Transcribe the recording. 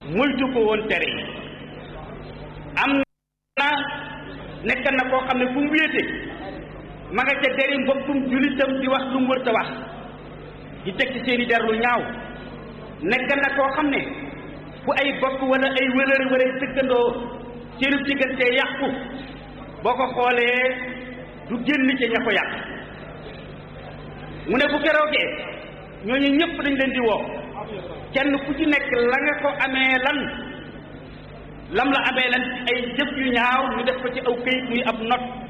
moytu ko woon tere yi am na nekk na koo xam ne fu mu wéete ma nga ca deri mbokkum julitam di wax lu mu wërta wax di teg ci seeni der lu ñaaw nekk na koo xam ne fu ay bokk wala ay wëlëri wala ay dëkkandoo seenu diggante yàqu boo ko xoolee du génn ca ña ko yàq mu ne bu keroogee ñooñu ñëpp dañ leen di woo kenn ku ci nekk la nga ko amee lan lam la amee lan ci ay jëf yu ñaaw ñu def ko ci aw këyit muy ab not